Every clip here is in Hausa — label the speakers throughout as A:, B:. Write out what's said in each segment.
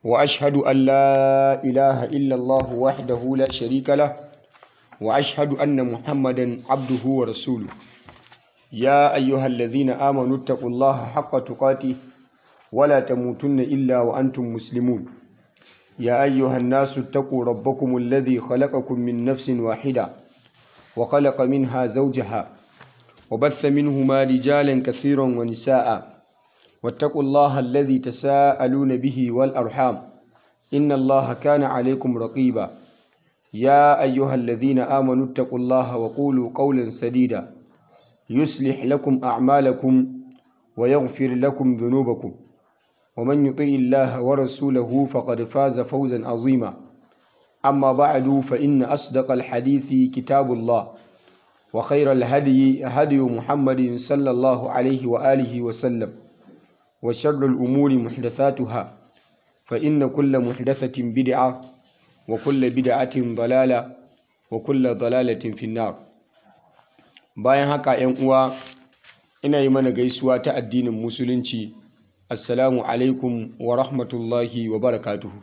A: وأشهد أن لا إله إلا الله وحده لا شريك له وأشهد أن محمدا عبده ورسوله يا أيها الذين آمنوا اتقوا الله حق تقاته ولا تموتن إلا وأنتم مسلمون يا أيها الناس اتقوا ربكم الذي خلقكم من نفس واحدة وخلق منها زوجها وبث منهما رجالا كثيرا ونساء واتقوا الله الذي تساءلون به والأرحام إن الله كان عليكم رقيبا يا أيها الذين آمنوا اتقوا الله وقولوا قولا سديدا يصلح لكم أعمالكم ويغفر لكم ذنوبكم ومن يطع الله ورسوله فقد فاز فوزا عظيما أما بعد فإن أصدق الحديث كتاب الله وخير الهدي هدي محمد صلى الله عليه وآله وسلم وشر الأمور محدثاتها فإن كل محدثة بدعة وكل بدعة ضلالة وكل ضلالة في النار bayan haka ‘yan uwa ina yi mana gaisuwa ta addinin musulunci assalamu alaikum wa rahmatullahi wa barakatuhu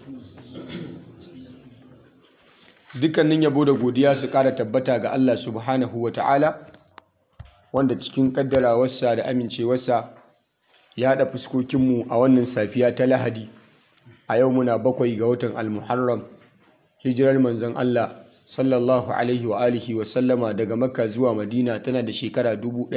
A: dukkanin yabo da godiya su kara tabbata ga Allah subhanahu wa ta'ala wanda cikin kaddarawarsa da amincewarsa ya haɗa fuskokinmu a wannan safiya ta lahadi a yau muna bakwai ga watan almuharram hijirar manzon Allah sallallahu alaihi wa alihi wa sallama daga makka zuwa madina tana da shekara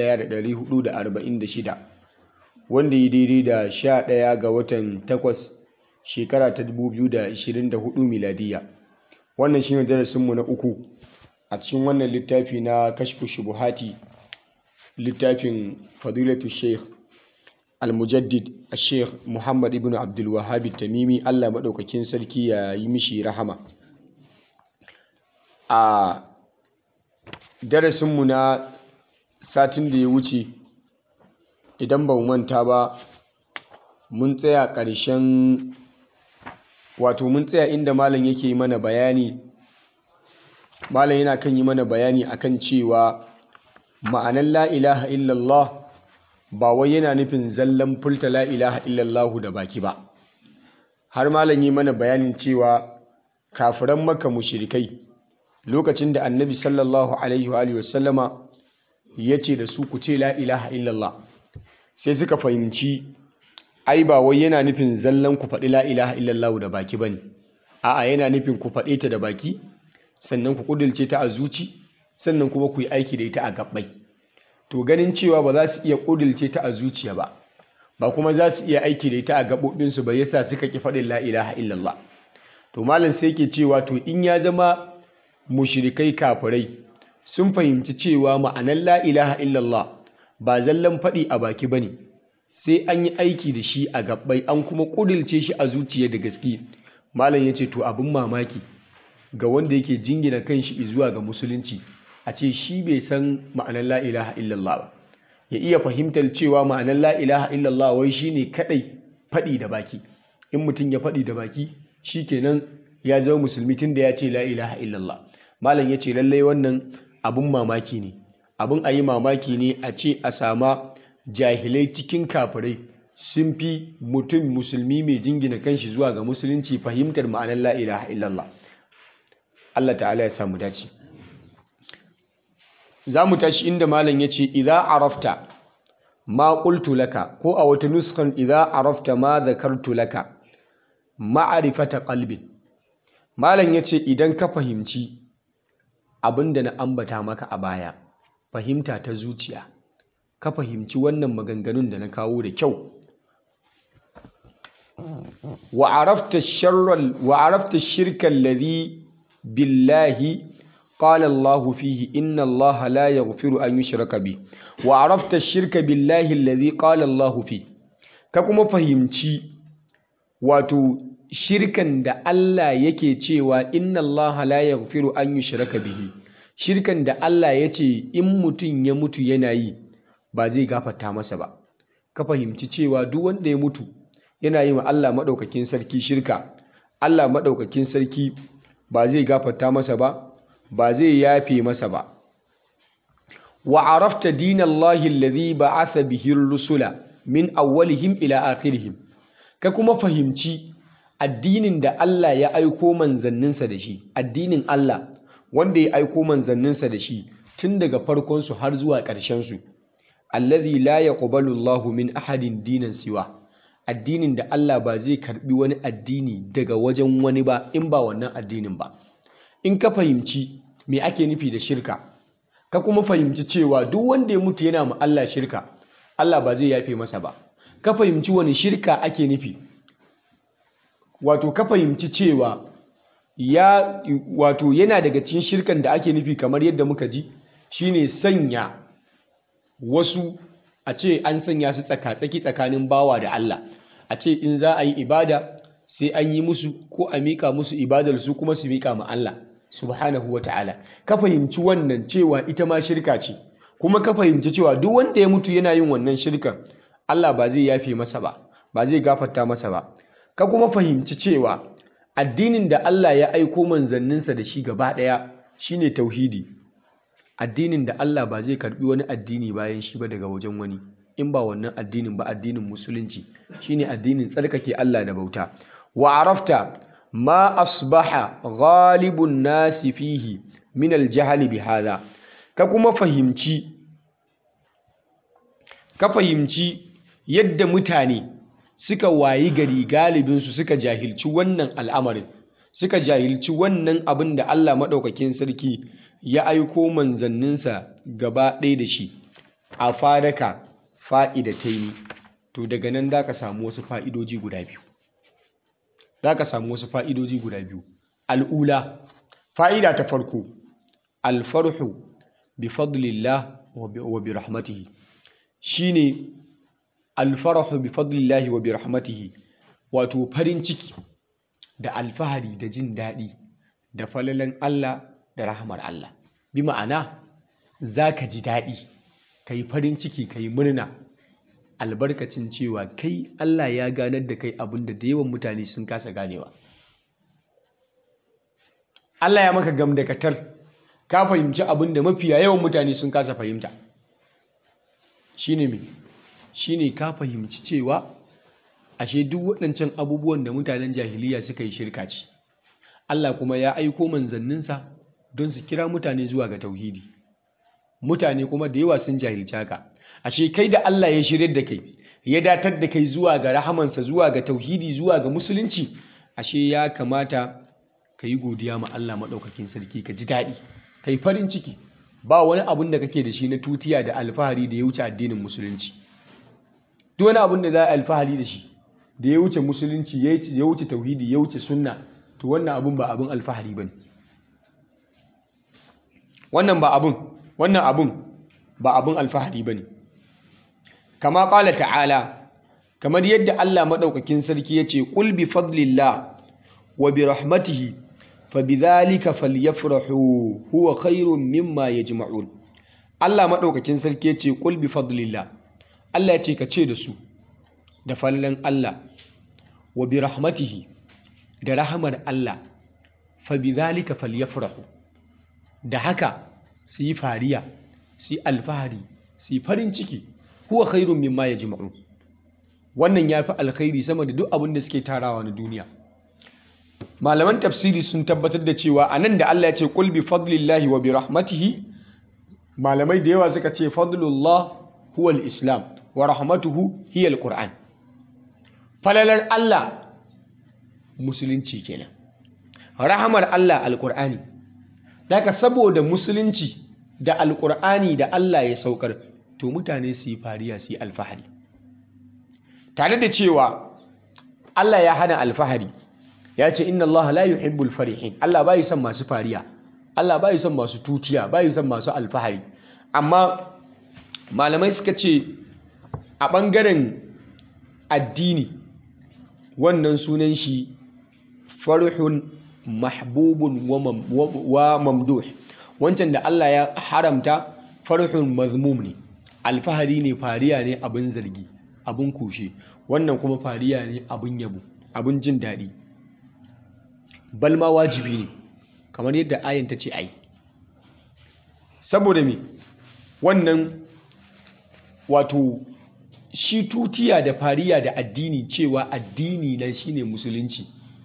A: 1446 wanda yi daidai da 11 ga watan 8 shekara ta 2024 miladiya wannan shine darasinmu na uku a cikin wannan littafi na kashfu shubuhati littafin fadilatu sheikh al-mujaddid sheikh muhammad ibn abdul wahhab tamimi allah maɗaukakin sarki ya yi mishi rahama a darasinmu na satin da ya wuce idan ba manta ba mun tsaya ƙarshen wato mun tsaya inda malam yake mana bayani malam yana kan yi mana bayani akan cewa ma'anar la ilaha illallah ba wai yana nufin zallan furta la ilaha illallahu da baki ba har malam yi mana bayanin cewa kafiran maka mushrikai lokacin da annabi sallallahu alaihi wa sallama ya ce da su ku ce la ilaha illallah sai suka fahimci ai ba wai yana nufin zallan ku faɗi la ilaha illallah da baki bane a'a yana nufin ku faɗe ta da baki sannan ku kudulce ta a zuci sannan kuma ku yi aiki da ita a gabbai to ganin cewa ba za su iya kudulce ta a zuciya ba ba kuma za su iya aiki da ita a gaɓoɓinsu ba yasa suka ki faɗin la ilaha illallah to malam sai ke cewa to in ya zama mushrikai kafirai sun fahimci cewa ma'anar la ilaha illallah ba zallan faɗi a baki ba ne sai an yi aiki da shi a gabbai an kuma kudulce shi a zuciya da gaske malam ya ce to abin mamaki ga wanda yake jingina kanshi zuwa ga musulunci a ce shi bai san ma'anar la ilaha illallah ba ya iya fahimtar cewa ma'anar la ilaha illallah wai shine kadai faɗi da baki in mutum ya faɗi da baki shi kenan ya zama musulmi tun da ya ce la ilaha illallah malam ya ce lallai wannan abin mamaki ne abin a yi mamaki ne a ce a sama jahilai cikin kafirai sun fi mutum musulmi mai jingina kanshi zuwa ga musulunci fahimtar ma'anar la ilaha illallah Allah ta'ala ya samu dace za mu tashi inda malam ya ce idza arafta ma qultu laka ko a wata nuskan idza arafta ma zakartu laka ma'arifata qalbin malam ya ce idan ka fahimci abinda na ambata maka a baya fahimta ta zuciya ka fahimci wannan maganganun da na kawo da kyau wa arafta sharral wa arafta shirkan ladhi billahi قال الله فيه إن الله لا يغفر أن يشرك به وعرفت الشرك بالله الذي قال الله فيه كما فهمتي واتو shirkan da Allah yake cewa inna Allah la yaghfiru an yushraka bihi shirkan da Allah ya ce in mutum ya mutu yana yi ba zai gafarta masa ba ka fahimci cewa duk wanda ya mutu yana yi wa Allah maɗaukakin sarki shirka Allah maɗaukakin sarki ba zai gafarta masa ba ba zai yafe masa ba wa arafta dinallahi alladhi ba'atha bihi rusula min awwalihim ila akhirihim ka kuma fahimci addinin da Allah ya aiko manzanninsa da shi addinin Allah wanda ya aiko manzanninsa da shi tun daga farkonsu har zuwa ƙarshensu allazi la yaqbalu Allahu min ahadin dinan siwa addinin da Allah ba zai karbi wani addini daga wajen wani ba in ba wannan addinin ba in ka fahimci me ake nufi da shirka ka kuma fahimci cewa duk wanda ya mutu yana ma Allah shirka Allah ba zai yafe masa ba ka fahimci wani shirka ake nufi wato ka fahimci cewa ya wato yana daga cikin shirkan da ake nufi kamar yadda muka ji shine sanya wasu a ce an sanya su tsaka-tsaki tsakanin bawa da Allah a ce in za a yi ibada sai an yi musu ko a miƙa musu ibadar su kuma su miƙa ma Allah subhanahu wa ta'ala ka fahimci wannan cewa ita ma shirka ce kuma ka fahimci cewa duk wanda ya mutu yana yin wannan shirkan Allah ba zai yafe masa ba ba zai gafarta masa ba ka kuma fahimci cewa addinin da Allah ya aiko manzanninsa da shi gaba ɗaya shine tauhidi addinin da Allah ba zai karbi wani addini bayan shi ba daga wajen wani in ba wannan addinin ba addinin musulunci shine addinin tsarkake Allah da bauta wa arafta ma asbaha ghalibun nasi fihi min aljahli bi hadha ka kuma fahimci ka fahimci yadda mutane suka wayi gari galibinsu suka jahilci wannan al'amarin suka jahilci wannan abin da Allah maɗaukakin sarki ya aiko manzanninsa gaba ɗaya da shi a fadaka fa'idataini to daga nan za ka samu wasu fa'idoji guda biyu za ka samu wasu fa'idoji guda biyu al'ula fa'ida ta farko alfarhu bi fadlillah wa bi rahmatihi shine alfarahu bi fadlillahi wa bi rahmatihi wato farin ciki da alfahari da jin daɗi da falalan Allah da rahamar Allah bi ma'ana za ka ji daɗi ka yi farin ciki ka yi murna albarkacin cewa kai Allah ya ganar da kai abin da da yawan mutane sun kasa ganewa Allah ya maka gamdakatar ka fahimci abin da mafiya yawan mutane sun kasa fahimta shine me shine ka fahimci cewa ashe duk waɗancan abubuwan da mutanen jahiliya suka yi shirka ce Allah kuma ya aiko manzanninsa don su kira mutane zuwa ga tauhidi mutane kuma da yawa sun jahilci haka ashe kai da Allah ya shirya da kai ya datar da kai zuwa ga rahamansa zuwa ga tauhidi zuwa ga musulunci ashe ya kamata ka yi godiya ma Allah maɗaukakin sarki ka ji daɗi ka yi farin ciki ba wani abun da kake da shi na tutiya da alfahari da ya wuce addinin musulunci duk wani abun da za a alfahari da shi da ya wuce musulunci ya wuce tauhidi ya wuce sunna to wannan abun ba abun alfahari ba ne wannan ba abun wannan abun ba abun alfahari ba ne kama ƙala ta'ala kamar yadda Allah maɗaukakin sarki ya ce ƙul bi fadlillah wa bi rahmatihi fa bi dhalika falyafrahu huwa khairun mimma yajma'un Allah maɗaukakin sarki ya ce ƙul bi fadlillah Allah ya ce ka ce da su da fallan Allah wa bi rahmatihi da rahamar Allah fa bi dhalika falyafrahu da haka su yi fariya su yi alfahari su yi farin ciki huwa khairun mimma yajma'un wannan yafi alkhairi sama da duk abin da suke tarawa na duniya malaman tafsiri sun tabbatar da cewa anan da Allah ya ce qul bi fadlillahi wa bi rahmatihi malamai da yawa suka ce fadlullah huwa al-islam wa rahmatuhu hiya al-qur'an falalar Allah musulunci kenan rahamar Allah al-qur'ani daga saboda musulunci da al-qur'ani da Allah ya saukar to mutane su yi fariya su yi alfahari tare da cewa Allah ya hana alfahari ya ce inna Allah la yuhibbul farihin Allah bai son masu fariya Allah bai son masu tutiya bai son masu alfahari amma malamai suka ce a ɓangaren addini wannan sunan shi farhun mahbubun wa mamduh wancan da Allah ya haramta farhun mazmum ne alfahari ne fariya ne abin zargi abin kushe wannan kuma fariya ne abin yabo abin jin daɗi balma wajibi ne kamar yadda ayin ta ce ai saboda me wannan wato shi tutiya da fariya da addini cewa addini nan shine musulunci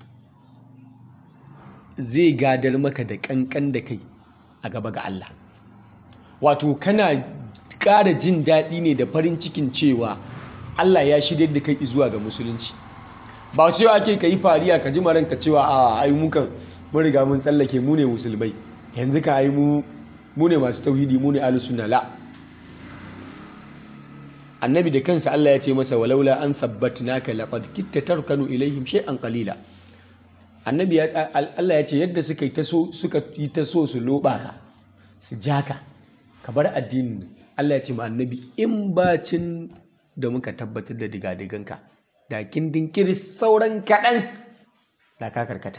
A: zai gadar maka da kankan da kai a gaba ga Allah wato kana ƙara jin daɗi ne da farin cikin cewa Allah ya shirya da kai zuwa ga musulunci ba cewa ake ka yi fariya ka ji maranka cewa a ai mukan mun riga mun tsallake mu ne musulmai yanzu ka ai mu mu ne masu tauhidi mu ne ahlus sunna la annabi da kansa Allah ya ce masa walaula an sabbatnaka laqad kitta tarkanu ilaihim shay'an qalila annabi ya Allah ya ce yadda suka yi ta so suka yi ta so su loba ka su jaka ka bar addinin Allah ya ce ma annabi in bacin da muka tabbatar da digadiganka da kin dinkiri sauran kaɗan da ka karkata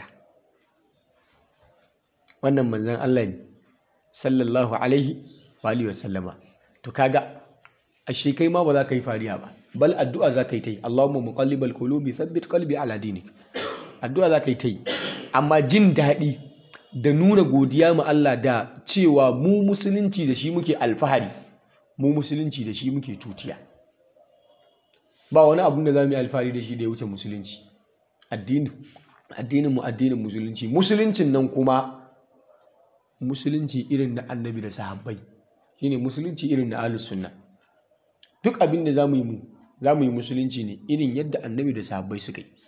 A: wannan manzan Allah ne sallallahu alaihi wa alihi wasallama to kaga ashe kai ma ba za ka yi fariya ba bal addu'a za ka yi ta yi Allahumma muqallibal qulubi thabbit qalbi ala dinik addu'a za ka yi ta yi amma jin daɗi da nuna godiya ma Allah da cewa mu musulunci da shi muke alfahari mu musulunci da shi muke tutiya ba wani abun da za mu yi alfahari da shi da ya wuce musulunci addinin mu addinin musulunci musuluncin nan kuma musulunci irin na annabi da sahabbai shine musulunci irin na ahlus sunna duk abin da zamu yi mu zamu yi musulunci ne irin yadda annabi da sahabbai suka yi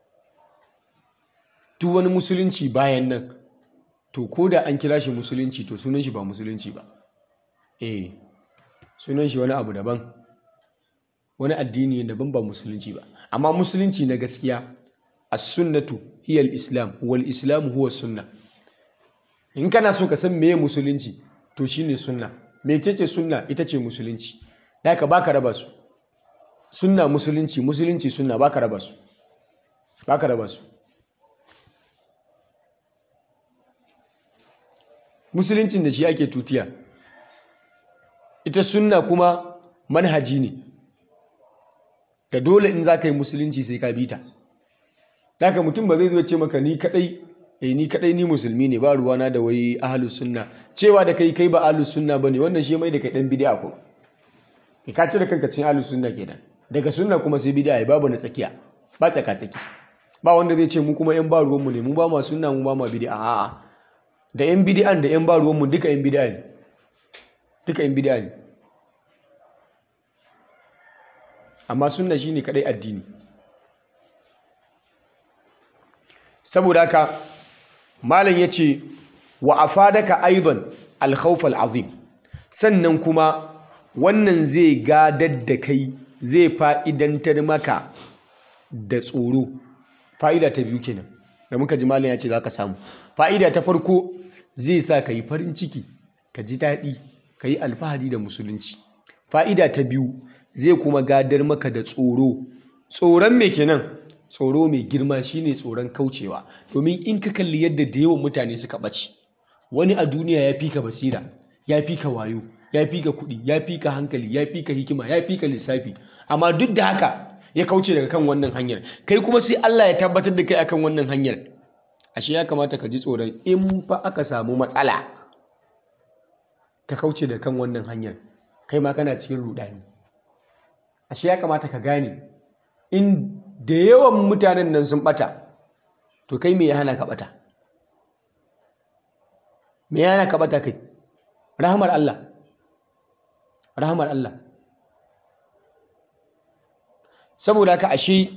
A: duk wani musulunci bayan nan to ko da an kira shi musulunci to sunan shi ba musulunci ba eh sunan shi wani abu daban wani addini daban ba musulunci ba amma musulunci na gaskiya as-sunnatu hiya al-islam wal islam huwa sunna in kana so ka san meye musulunci to shine sunna mecece sunna ita ce musulunci haka baka raba su sunna musulunci musulunci sunna baka raba su baka raba su musuluncin da shi ake tutiya ita sunna kuma manhaji ne da dole in za ka yi musulunci sai ka bita haka mutum ba zai zo ce maka ni kadai eh ni kadai ni musulmi ne ba ruwana da wai ahlus sunna cewa da kai kai ba ahlus sunna bane wannan shi mai da kai dan bid'a ko ka cire kanka cikin ahlus sunna kenan daga sunna kuma sai bid'a babu na tsakiya ba tsaka tsaki ba wanda zai ce mu kuma yan ba ruwan mu ne mu ba ma sunna mu ba ma bid'a a'a da yan bid'an da yan ba ruwan mu duka yan bid'a ne duka yan bid'a ne amma sunna shine kadai addini saboda haka malam yace wa afadaka aidan al-khawf al-azim sannan kuma wannan zai gadar da kai zai fa'idantar maka da tsoro fa'ida ta biyu kenan da muka ji malam ya ce za ka samu fa'ida ta farko zai sa ka yi farin ciki ka ji daɗi ka yi alfahari da musulunci fa'ida ta biyu zai kuma gadar maka da tsoro tsoron me kenan tsoro mai girma shine tsoron kaucewa domin in ka kalli yadda da yawan mutane suka ɓace wani a duniya ya fi ka basira ya fi ka wayo ya fi ka kuɗi ya fi ka hankali ya fi ka hikima ya fi ka lissafi amma duk da haka ya kauce daga kan wannan hanyar kai kuma sai Allah ya tabbatar da kai akan wannan hanyar ashe ya kamata ka ji tsoron in fa aka samu matsala ka kauce da kan wannan hanyar kai ma kana cikin rudani ashe ya kamata ka gane in da yawan mutanen nan sun bata to kai me ya hana ka bata me ya hana ka bata kai rahmar Allah rahmar Allah saboda haka ashe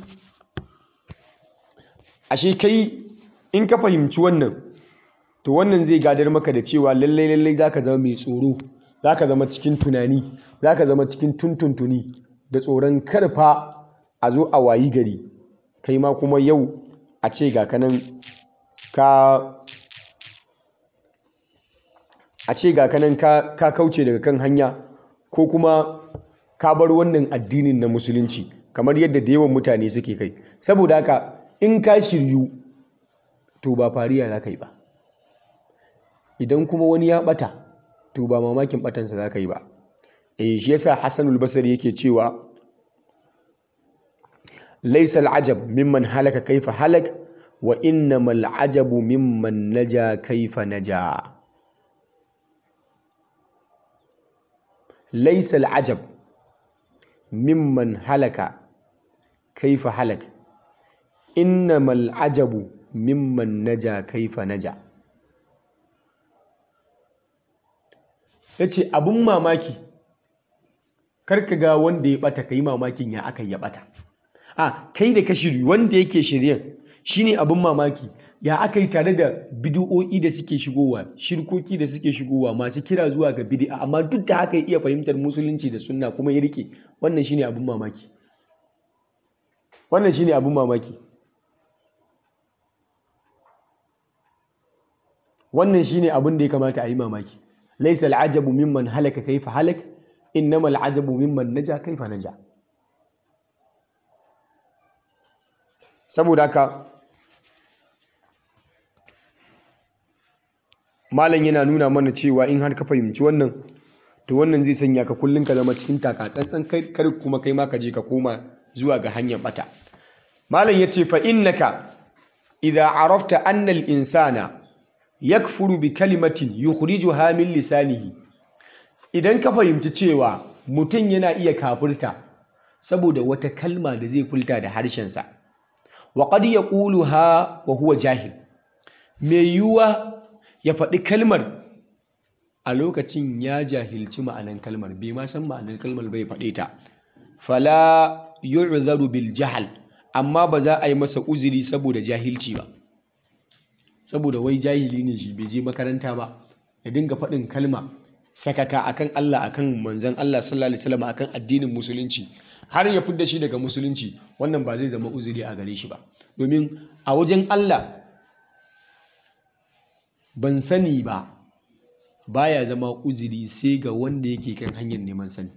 A: ashe kai in ka fahimci wannan to wannan zai gadar maka da cewa lallai lallai zaka zama mai tsoro zaka zama cikin tunani zaka zama cikin tuntuntuni da tsoron karfa a zo a wayi gari kai ma kuma yau a ce ga kanan ka a ce ga kanan ka, ka kauce daga kan hanya ko kuma ka bar wannan addinin na musulunci kamar yadda da yawan mutane suke kai saboda haka in ka shiryu to ba fariya za ka yi ba idan kuma wani ya bata to ba mamakin batansa za ka yi ba eh shi yasa Hassanul Basri yake cewa laysa al-ajab mimman halaka kaifa halak wa innamal ajabu mimman naja kaifa naja laysa al-ajab mimman halaka kaifa halak innamal ajabu mimman naja kaifa naja yace abun mamaki karka ga wanda ya bata kai mamakin ya aka ya bata a kai da ka shiri wanda yake shiryen shine abun mamaki ya aka yi tare da bidi'o'i da suke shigowa shirkoki da suke shigowa masu kira zuwa ga bidi'a amma duk da haka ya iya fahimtar musulunci da sunna kuma ya rike wannan shine abun mamaki wannan shine abun mamaki wannan shine abun da ya kamata a yi mamaki laysa al'ajabu mimman halaka kaifa halak innamal ajabu mimman naja kaifa naja saboda haka malam yana nuna mana cewa in har ka fahimci wannan to wannan zai sanya ka kullum ka zama cikin taka tsantsan kar kuma kai ma ka je ka koma zuwa ga hanyar bata malam yace fa innaka idza arafta anna al insana yakfuru bi kalimatin yukhrijuha min lisanihi idan ka fahimci cewa mutum yana iya kafirta saboda wata kalma da zai fulta da harshensa wa qad yaquluha wa huwa jahil mai yiwuwa ya faɗi kalmar a lokacin ya jahilci ma'anan kalmar bai ma san ma'anan kalmar bai faɗe ta fala yu'zaru bil jahal amma ba za a yi masa uzuri saboda jahilci ba saboda wai jahili ne shi bai je makaranta ba ya dinga faɗin kalma sakaka akan Allah akan manzon Allah sallallahu alaihi wasallam akan addinin musulunci har ya fidda shi daga musulunci wannan ba zai zama uzuri a gare shi ba domin a wajen Allah ban sani ba baya zama uzuri sai ga wanda yake kan hanyar neman sani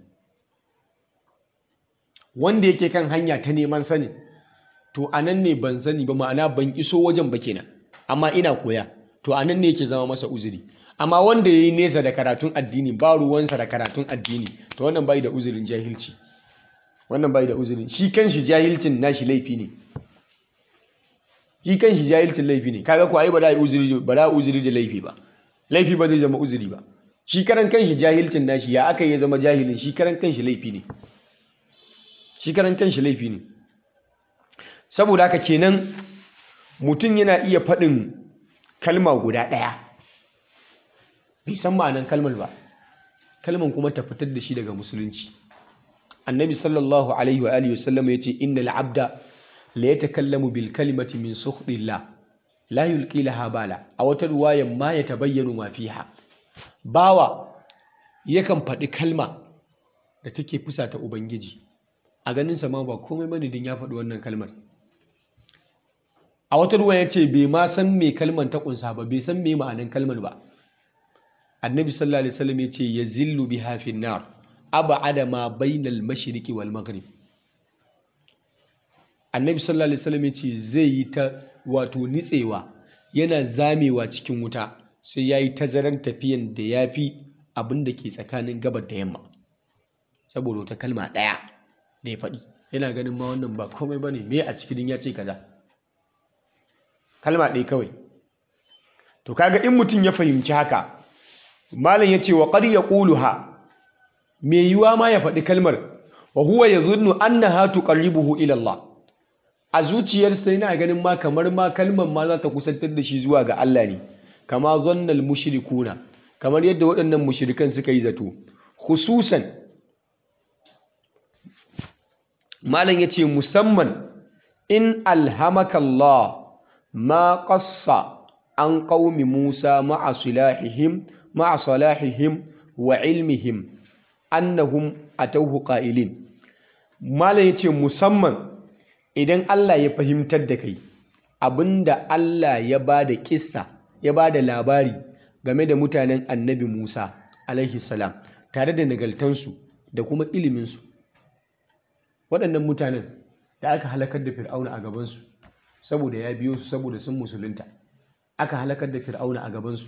A: wanda yake kan hanya ta neman sani to anan ne ban sani ba ma'ana ban iso wajen ba kenan amma ina koya to anan ne yake zama masa uzuri amma wanda ya yi nesa da karatun addini ba ruwansa da karatun addini to wannan bai da uzurin jahilci wannan bai da uzurin shi kanshi jahilcin nashi laifi ne shi kanshi jahilcin laifi ne kaga ko ai ba da uzuri ba da uzuri da laifi ba laifi ba zai zama uzuri ba shi karan kanshi jahilcin nashi ya aka ya zama jahilin shi karan kanshi laifi ne shi karan kanshi laifi ne saboda haka kenan mutum yana iya faɗin kalma guda ɗaya bai san ma'anan kalmar ba kalman kuma ta fitar da shi daga musulunci annabi sallallahu alaihi wa alihi wasallam yace innal abda la yatakallamu bil kalimati min sukhtillah la yulqi laha bala a wata ruwayan ma yatabayyanu ma fiha bawa yakan faɗi kalma da take fusata ubangiji a ganin sa ma ba komai bane din ya faɗi wannan kalmar a wata ruwa yace bai ma san me kalmar ta kunsa ba bai san me ma'anan kalmar ba annabi sallallahu alaihi wasallam yace yazillu biha fin nar ab'ada ma bainal mashriqi wal maghrib annabi sallallahu alaihi wasallam yace zai yi ta wato nitsewa yana zamewa cikin wuta sai yayi tazaran tafiyan da yafi abin da ke tsakanin gabar da yamma saboda wata kalma daya da ya faɗi yana ganin ma wannan ba komai bane me a cikin ya ce kaza kalma ɗaya kawai to kaga in mutum ya fahimci haka malam ya ce wa qad yaquluha me yiwa ma ya faɗi kalmar wa huwa yadhunnu annaha tuqarribuhu ila Allah a zuciyarsa yana ganin ma kamar ma kalmar ma za ta kusantar da shi zuwa ga Allah ne kama zannal mushrikuna kamar yadda waɗannan mushrikan suka yi zato khususan malam yace musamman in alhamaka Allah ma qassa an qaumi Musa ma'a silahihim ma'a salahihim wa ilmihim annahum atawhu qa'ilin malam yace musamman idan Allah ya fahimtar da kai abinda Allah ya bada kissa ya bada labari game da mutanen annabi Musa alaihi salam tare da nagaltansu da kuma iliminsu waɗannan mutanen da aka halakar da fir'auna a gabansu saboda ya biyo su saboda sun musulunta aka halakar da fir'auna a gabansu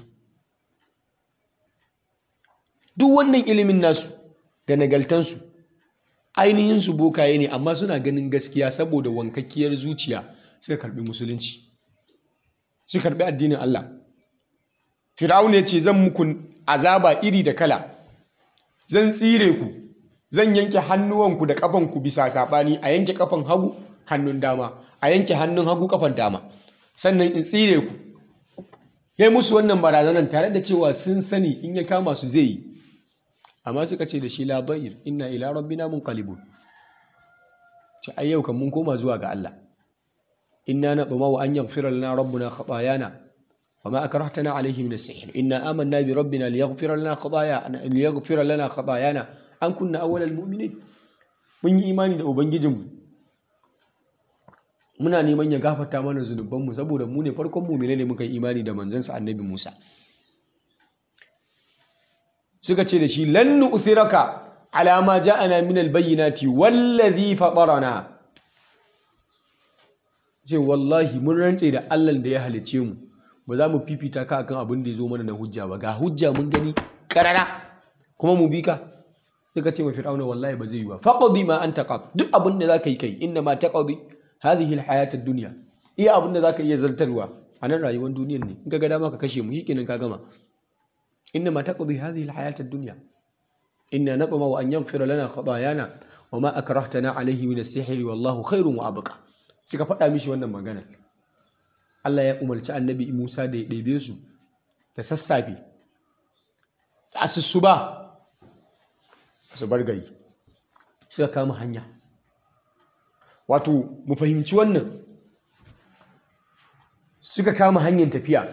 A: duk wannan ilimin nasu da nagaltansu ainihin su bokaye ne amma suna ganin gaskiya saboda wankakkiyar zuciya suka karbi musulunci suka karbi addinin Allah Fir'auna ya ce zan muku azaba iri da kala zan tsire ku zan yanke hannuwanku da kafanku bisa sabani a yanke kafan hagu hannun dama a yanke hannun hagu kafan dama sannan in tsire ku ya musu wannan barazanar tare da cewa sun sani in ya kama su zai yi amma suka ce da shi la bayir inna ila rabbina munqalibun ce ai yau kan mun koma zuwa ga Allah inna natma wa an yaghfira lana rabbuna khatayana وما أكرهتنا عليه من السحر إنا آمنا بربنا ليغفر لنا خطايانا ليغفر لنا خطايانا أن كنا أول المؤمنين mun yi imani da ubangijinmu muna neman ya gafarta mana zunubanmu saboda mu ne farkon mumine ne muka yi imani da manzansa annabi Musa suka ce da shi lan nu'thiraka ala ma ja'ana min al-bayyinati wallazi fatarana ce wallahi mun rantse da Allah da ya halice mu ba za mu fifita ka akan abin da ya zo mana na hujja ba ga hujja mun gani karara kuma mu bi ka suka ce ma fir'auna wallahi ba zai yi ba faqdi ma anta qad duk abin da zaka yi kai inna ma taqdi hadhihi alhayat ad-dunya iya abin da zaka iya zartarwa a nan rayuwar duniyar ne in ka ga dama ka kashe mu shikenan ka gama inna ma taqdi hadhihi alhayat ad-dunya inna natma wa an yaghfira lana khatayana wa ma akrahtana alayhi min as-sihr wallahu khairun wa abqa suka faɗa mishi wannan magana Allah ya umarci annabi Musa da ya ɗebe su da sassafe da asusu ba su bar gari suka kama hanya wato mu fahimci wannan suka kama hanyar tafiya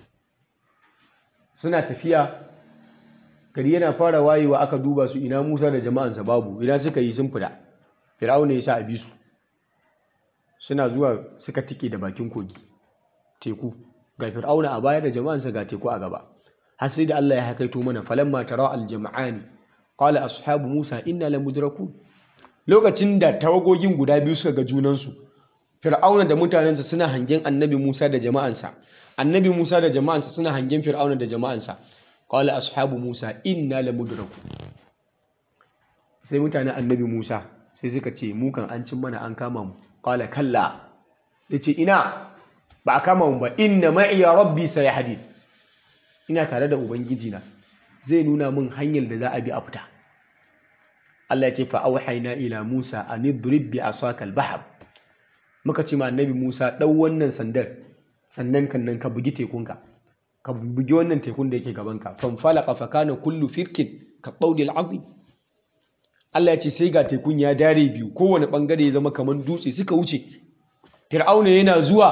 A: suna tafiya gari yana fara wayewa aka duba su ina Musa da jama'ansa babu ina suka yi sun fita Fir'auna ya sa a bi su suna zuwa suka tike da bakin kogi teku ga fir'auna a baya da jama'ansa ga teku a gaba har sai da Allah ya hakaito mana falamma tara al-jama'ani qala ashabu musa inna lamudrakun lokacin da tawagogin guda biyu suka ga junansu fir'auna da mutanensa suna hangen annabi musa da jama'ansa annabi musa da jama'ansa suna hangen fir'auna da jama'ansa qala ashabu musa inna lamudrakun sai mutanen annabi musa sai suka ce mu kan an cin mana an kama mu qala kalla yace ina ba a kama mu ba inna ma'iya rabbi sayahdi ina tare da ubangiji na zai nuna min hanyar da za a bi a fita Allah ya ce fa auhayna ila Musa an idrib bi asaka al-bahr muka ce ma annabi Musa dau wannan sandar sannan kan nan ka bugi tekunka ka bugi wannan tekun da yake gaban ka fan falaqa fa kana kullu firkin ka qawli al-azim Allah ya ce sai ga tekun ya dare biyu kowane bangare ya zama kamar dutse suka wuce Fir'auna yana zuwa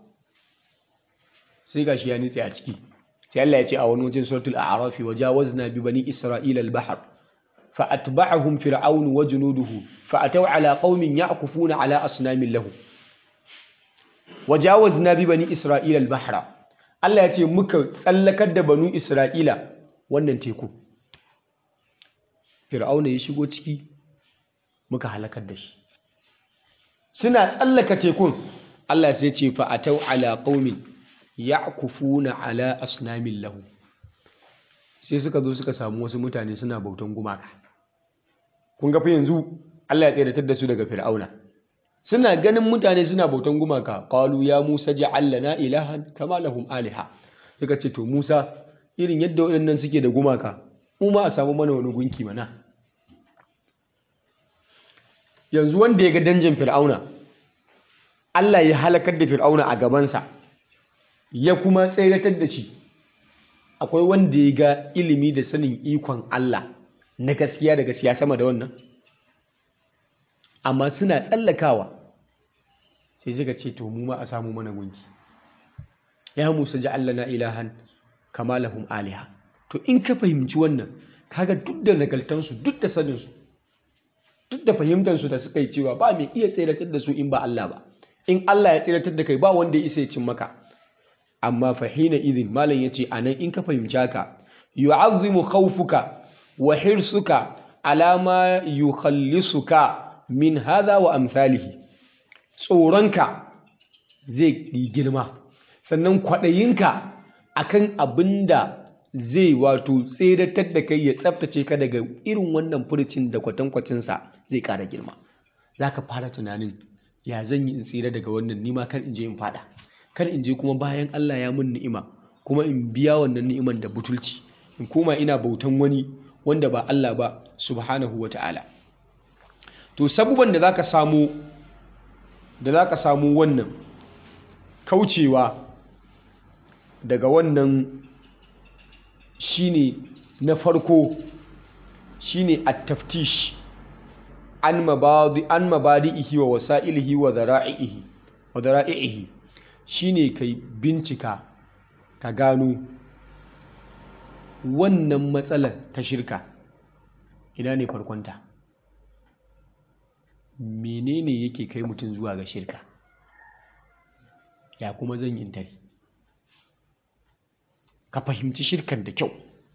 A: sai gashi ya nitse a ciki sai Allah ya ce a wani wajen suratul a'raf wa jawazna bi bani isra'ila al-bahr fa atba'ahum fir'aun wa junuduhu fa ataw ala qaumin ya'kufuna ala asnamin lahu wa jawazna bi bani isra'ila al-bahra Allah ya ce muka tsallakar da banu isra'ila wannan teku fir'auna ya shigo ciki muka halakar da shi suna tsallaka tekun Allah sai ce fa ataw ala qaumin ya'kufuna ala asnamin lahu sai suka zo suka samu wasu mutane suna bautan gumaka kun ga fa yanzu Allah ya tsiratar da su daga fir'auna suna ganin mutane suna bautan gumaka qalu ya musa ja'al lana ilahan kama lahum aliha suka ce to musa irin yadda waɗannan suke da gumaka mu ma a samu mana wani gunki mana yanzu wanda ya ga danjin fir'auna Allah ya halakar da fir'auna a gabansa ya kuma tseratar da shi akwai wanda ya ga ilimi da sanin ikon Allah na gaskiya da gaskiya sama da wannan amma suna tsallakawa sai suka ce to mu ma a samu mana gunki ya musa ji Allah na ilahan kama lahum aliha to in ka fahimci wannan kaga duk da nagaltansu duk da saninsu duk da fahimtansu da suka yi cewa ba mai iya tseratar da su in ba Allah ba in Allah ya tseratar da kai ba wanda ya isa ya cin maka amma fahina idin malam yace anan in ka fahimci haka yu'azzimu khawfuka wa hirsuka ala ma yukhallisuka min hadha wa amsalihi tsoronka zai yi girma sannan kwaɗayinka akan abinda zai wato tseratar da kai ya tsaftace ka daga irin wannan furcin da kwatankwacinsa zai ƙara girma za ka fara tunanin ya zan yi in tsira daga wannan nima kan in je in fada kar in je kuma bayan Allah ya mun ni'ima kuma in biya wannan ni'iman da butulci in koma ina bautan wani wanda ba Allah ba subhanahu wa ta'ala to sabuban da zaka samu da zaka samu wannan kaucewa daga wannan shine na farko shine at-taftish an mabadi an mabadi'ihi wa wasa'ilihi wa dhara'ihi wa dhara'ihi shine kai bincika ka gano wannan matsalar ta shirka ina ne farkonta menene yake kai mutum zuwa ga shirka ya kuma zan yi tare ka fahimci shirkan da kyau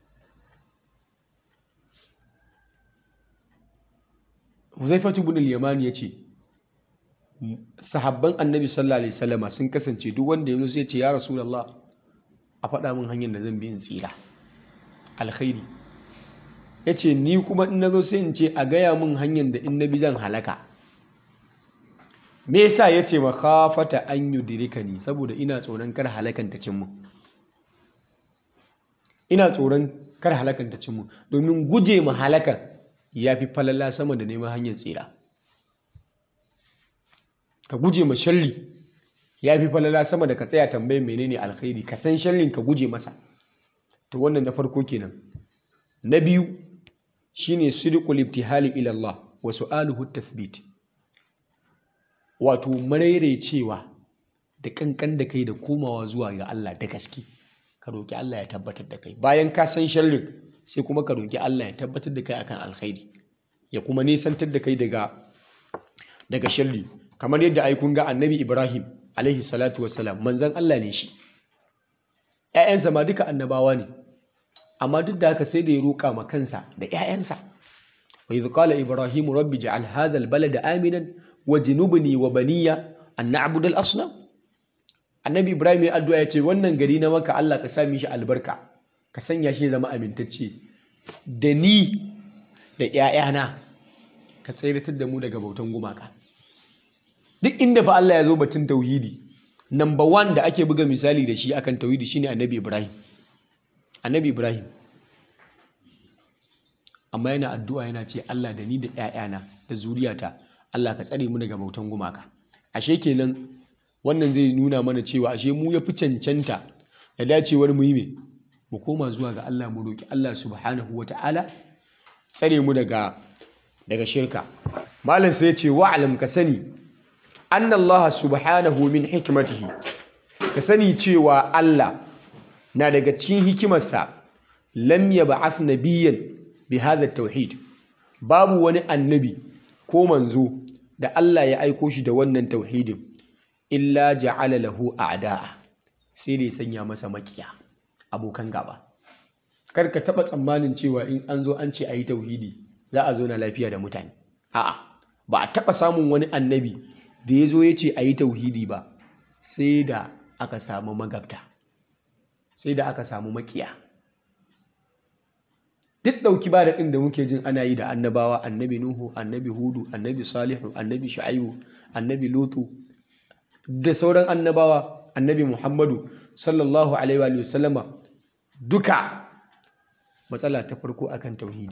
A: Huzaifatu ibn al-Yamani yace sahabban Annabi sallallahu alaihi wasallama sun kasance duk wanda yazo sai ya ce ya Rasulullah a faɗa min hanyar da zan bi in tsira alkhairi yace ni kuma in nazo sai in ce a gaya min hanyar da in na bi zan halaka me yasa yace makhafata an yudrikani saboda ina tsoron kar halakan ta cin mu ina tsoron kar halakan ta cin mu domin guje ma halakan ya fi falala sama da neman hanyar tsira ka guje ma sharri ya fi falala sama da ka tsaya tambayin menene alkhairi ka san sharrin ka guje masa to wannan na farko kenan na biyu shine sidqul ibtihali ila Allah wa su'aluhu tathbit wato cewa da kankan da kai da komawa zuwa ga Allah da gaske ka roki Allah ya tabbatar da kai bayan ka san sharrin sai kuma ka roki Allah ya tabbatar da kai akan alkhairi ya kuma nisantar da kai daga daga sharri kamar yadda ai kun ga annabi Ibrahim alaihi salatu wassalam manzon Allah ne shi ƴaƴansa ma duka annabawa ne amma duk da haka sai da ya roƙa ma kansa da ƴaƴansa wa idh qala ibrahim rabbi ja'al hadha albalada aminan wajnubni wa baniya an na'budu al-asnam annabi ibrahim ya addu'a ya ce wannan gari na maka Allah ka sa mishi albarka ka sanya shi zama amintacce da ni da ‘ya'yana ka tseratar da mu daga bautan gumaka duk inda fa Allah ya zo batun tauhidi number one da ake buga misali da shi akan tauhidi shine annabi Ibrahim annabi Ibrahim amma yana addu'a yana ce Allah da ni da ‘ya'yana da zuriyata Allah ka tsare mu daga bautan gumaka ashe kenan wannan zai nuna mana cewa ashe mu ya fi cancanta da dacewar mu yi me mu koma zuwa ga Allah mu roki Allah subhanahu ta'ala tsare mu daga daga shirka malam sai ya ce wa'alam ka sani anna Allah subhanahu min hikmatihi ka sani cewa Allah na daga cikin hikimarsa lam yab'ath nabiyyan bi hadha tauhid babu wani annabi ko manzo da Allah ya aiko shi da wannan tauhidin illa ja'ala lahu a'da'a sai da ya sanya masa makiya abokan gaba kar ka taba tsammanin cewa in an zo an ce ayi tauhidi za a zo na lafiya da mutane a'a ba a taba samun wani annabi da ya zo ya ce ayi tauhidi ba sai da aka samu magabta sai da aka samu makiya duk ɗauki ba daɗin da muke jin ana yi da annabawa annabi nuhu annabi hudu annabi salihu annabi shu'aibu annabi lutu da sauran annabawa annabi muhammadu sallallahu alaihi wa sallama duka matsala ta farko akan tauhidi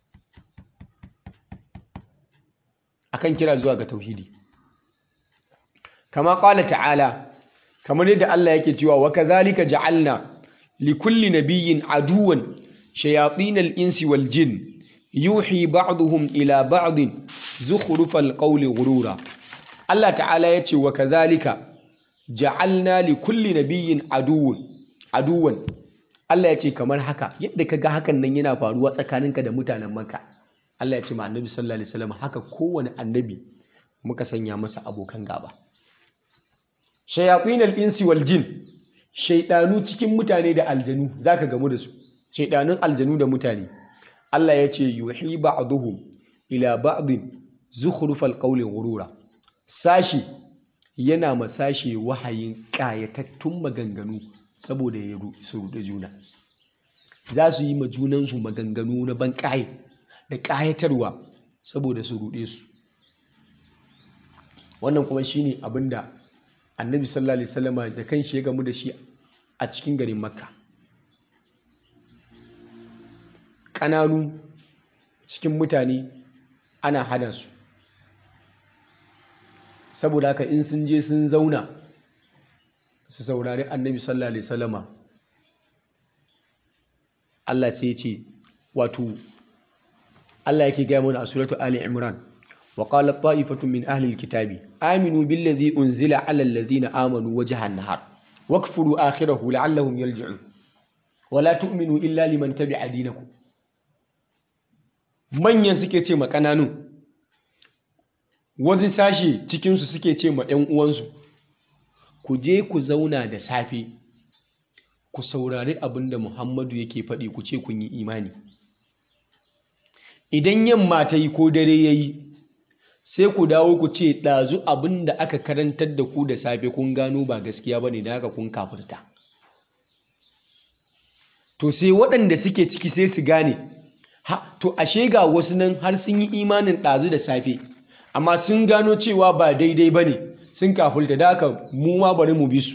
A: akan kira zuwa ga tauhidi kama qala ta'ala kamar yadda Allah yake cewa wa kadhalika ja'alna likulli nabiyyin aduwan shayatin al-insi wal jin yuhi ba'dhum ila ba'd zukhrufal qawli ghurura Allah ta'ala yace wa kadhalika ja'alna likulli nabiyyin aduwan aduwan Allah yace kamar haka yadda kaga hakan nan yana faruwa tsakaninka da mutanen Makka Allah ya ce ma annabi sallallahu alaihi wasallam haka kowane annabi muka sanya masa abokan gaba shayatin al-insi wal jin shaydanu cikin mutane da aljanu zaka gamu da su shaydanun aljanu da mutane Allah ya ce yuhi ba'dhum ila ba'd zukhrufal qawli ghurura sashi yana ma sashi wahayin kayatattun maganganu saboda ya su ruɗe juna za su yi ma junansu maganganu na ban ƙaye da ƙayatarwa saboda su ruɗe su wannan kuma shine abin da annabi sallallahu alaihi wasallama da kan shi ya gamu da shi a cikin garin makka ƙananu cikin mutane ana hana su saboda haka in sun je sun zauna su saurari annabi sallallahu alaihi wasallama Allah sai ya ce wato Allah yake gaya mana a suratu Ali Imran wa qala ta'ifatun min ahli alkitabi aminu billazi unzila ala alladhina amanu wajhan nahar wakfuru akhirahu la'allahum yarji'un wa la tu'minu illa liman tabi'a dinakum manyan suke ce ma kananun wani sashe cikinsu suke ce ma 'yan uwansu ku je ku zauna da safe ku saurari abin da muhammadu yake faɗi ku ce kun yi imani idan yamma ta yi ko dare ya yi sai ku dawo ku ce ɗazu abin da aka karantar da ku da safe kun gano ba gaskiya ba ne da haka kun kafirta to sai waɗanda suke ciki sai su gane ha to ashe ga wasu nan har sun yi imanin ɗazu da safe amma sun gano cewa ba daidai ba ne sun kafulta da haka mu ma bari mu bi su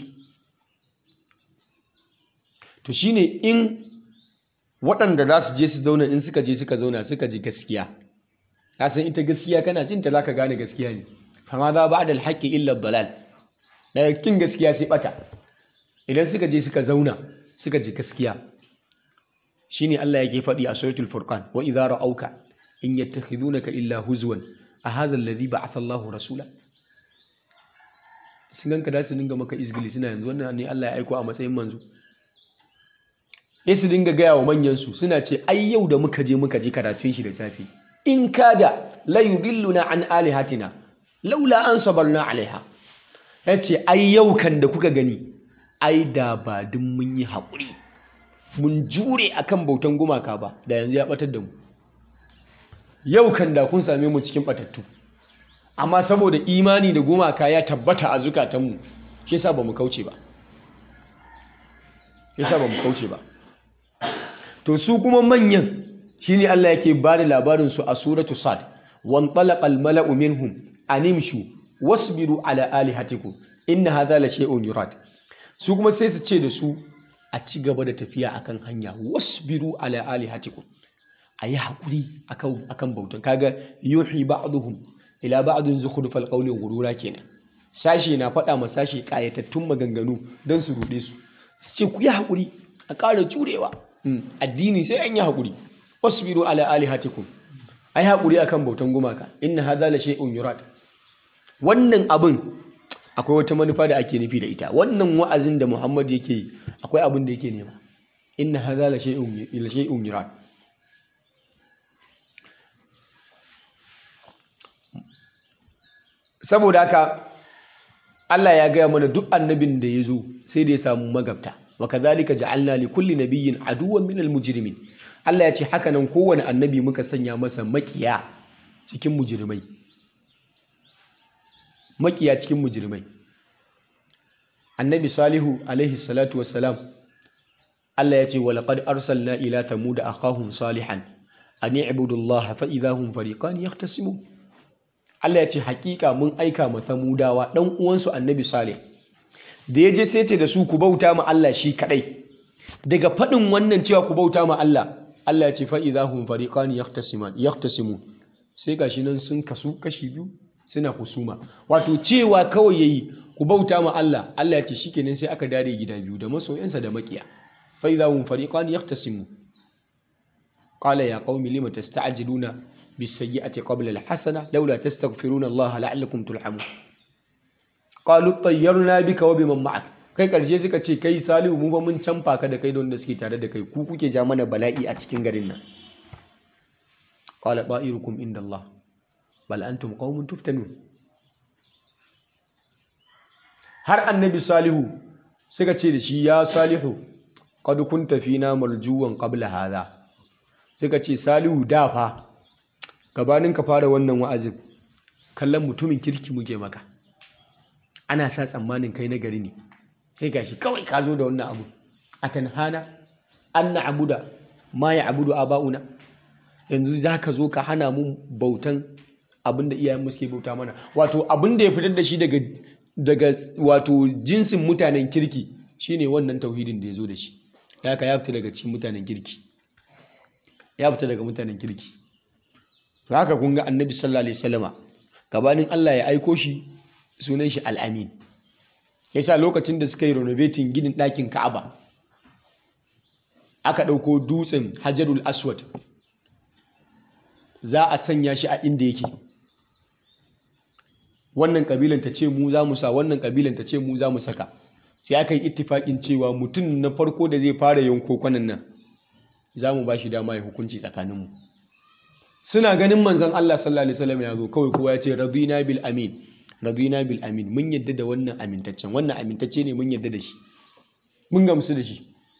A: to shine in waɗanda za su je su zauna in suka je suka zauna suka ji gaskiya ka san ita gaskiya kana jin ta zaka gane gaskiya ne fama za ba da alhaƙi illa dalal daga kin gaskiya sai bata idan suka je suka zauna suka ji gaskiya shine Allah yake faɗi a suratul furqan wa idza ra'auka in yattakhidunaka illa huzwan a hadha alladhi ba'atha Allahu rasula sun ganka da su dinga maka izgili suna yanzu wannan ne Allah ya aiko a matsayin manzo sai su dinga gaya wa manyan su suna ce ai yau da muka je muka je karatun shi da safe in kada la yudilluna an alihatina laula an sabarna alaiha yace ai yau kan da kuka gani ai da ba dun mun yi haƙuri mun jure akan bautan gumaka ba da yanzu ya batar da mu yau kan da kun same mu cikin batattu amma saboda imani da gumaka ya tabbata a zukatanmu shi yasa bamu kauce ba yasa bamu kauce ba to su kuma manyan shine Allah yake ba da labarin su a suratu sad wan talaqa al mala'u minhum animshu wasbiru ala alihatikum inna hadha la shay'un yurad su kuma sai su ce da su a ci gaba da tafiya akan hanya wasbiru ala alihatikum a yi haƙuri akan bautan kaga yuhi ba'duhum ila ba'dun zukhrufal qawli ghurura kenan sashi na faɗa ma sashi ƙayatattun maganganu don su ruɗe su su ce ku yi haƙuri a ƙara jurewa addini sai an yi haƙuri wasbiru ala alihatikum ai haƙuri akan bautan gumaka inna hadha la shay'un yurad wannan abin akwai wata manufa da ake nufi da ita wannan wa'azin da Muhammad yake yi akwai abin da yake nema inna hadha la shay'un la shay'un yurad saboda haka Allah ya gaya mana duk annabin da ya zo sai da ya samu magabta wa kadhalika ja'alna li kulli nabiyyin aduwwan minal mujrimin Allah ya ce haka nan kowane annabi muka sanya masa makiya cikin mujrimai makiya cikin mujrimai annabi salihu alaihi salatu wassalam Allah ya ce wa laqad arsalna ila thamud akhahum salihan an i'budu Allah fa idahum fariqan yahtasimun Allah ya ce hakika mun aika ma samudawa dan uwansu annabi salih da ya je sai ce da su ku bauta ma Allah shi kadai daga faɗin wannan cewa ku bauta ma Allah Allah ya ce fa idahum fariqan yahtasiman yahtasimun sai gashi nan sun kasu kashi biyu suna husuma wato cewa kawai yayi ku bauta ma Allah Allah ya ce shikenan sai aka dare gida biyu da masoyansa da makiya fa idahum fariqan yahtasimun qala ya qaumi lima tasta'jiluna bis-sayyi'ati qabla al-hasana laula tastaghfiruna Allah la'allakum turhamun qalu tayyarna bika wa biman ma'ak kai karshe suka ce kai salihu mu ba mun canfa ka da kai da wanda suke tare da kai ku kuke ja mana bala'i a cikin garin nan qala ba'irukum inda Allah bal antum qaumun tuftanun har annabi salihu suka ce da shi ya salihu qad kunta fina marjuwan qabla hadha suka ce salihu da fa gabanin ka fara wannan wa'azin kallon mutumin kirki muke maka ana sa tsammanin kai na gari ne sai gashi kawai ka zo da wannan abu a tanhana an na abuda ma ya abudu aba'una yanzu za ka zo ka hana mu bautan abin da iyayen suke bauta mana wato abin da ya fitar da shi daga daga wato jinsin mutanen kirki shine wannan tauhidin da ya zo da shi ya ka ya fita daga cikin mutanen kirki ya fita daga mutanen kirki to haka kun ga annabi sallallahu alaihi wasallama gabanin Allah ya aiko shi sunan shi al'amin yasa lokacin da suka yi renovating ginin ɗakin ka'aba aka ɗauko dutsen hajarul aswad za a sanya shi a inda yake wannan kabilan ta ce mu za mu sa wannan kabilan ta ce mu za mu saka sai aka yi ittifaƙin cewa mutum na farko da zai fara yanko kwanan nan za mu ba shi dama ya hukunci tsakaninmu suna ganin manzon Allah sallallahu alaihi wasallam ya zo kawai kowa ya ce radina bil amin radina bil amin mun yadda da wannan amintaccen wannan amintacce ne mun yadda da shi mun gamsu da shi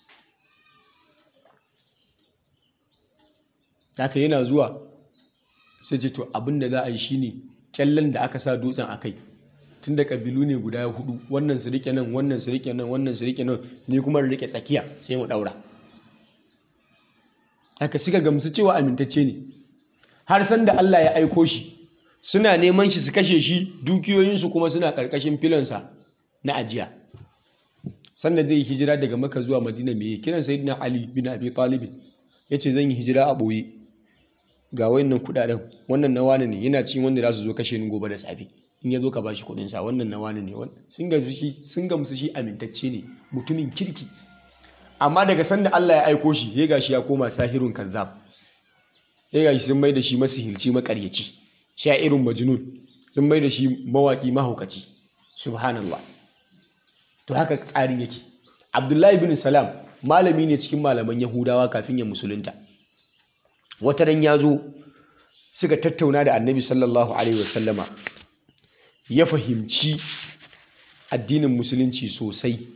A: haka yana zuwa sai ce to abin da za a yi shine kyallen da aka sa dutsen a kai tun da kabilu ne guda hudu wannan su rike nan wannan su rike nan wannan su rike nan ni kuma rike tsakiya sai mu daura haka suka gamsu cewa amintacce ne har san da Allah ya aiko shi suna neman shi su kashe shi dukiyoyinsu kuma suna karkashin filansa na ajiya sanda zai yi hijira daga maka zuwa madina mai kiran sayyidina ali bin abi talib ya ce zan yi hijira a ɓoye ga wayannan kudaden wannan na wani ne yana cikin wanda za su zo kashe ni gobe da safe in ya zo ka bashi kudin sa wannan na wani ne sun gamsu shi sun gamsu shi amintacce ne mutumin kirki amma daga sanda Allah ya aiko shi ya gashi ya koma sahirun kazzab ya gashi sun mai da shi masihirci makaryaci irin majnun sun mai da shi mawaki mahaukaci subhanallah to haka tsarin yake Abdullahi bin Salam malami ne cikin malaman Yahudawa kafin ya musulunta wata ran ya zo suka tattauna da annabi sallallahu alaihi wasallama ya fahimci addinin musulunci sosai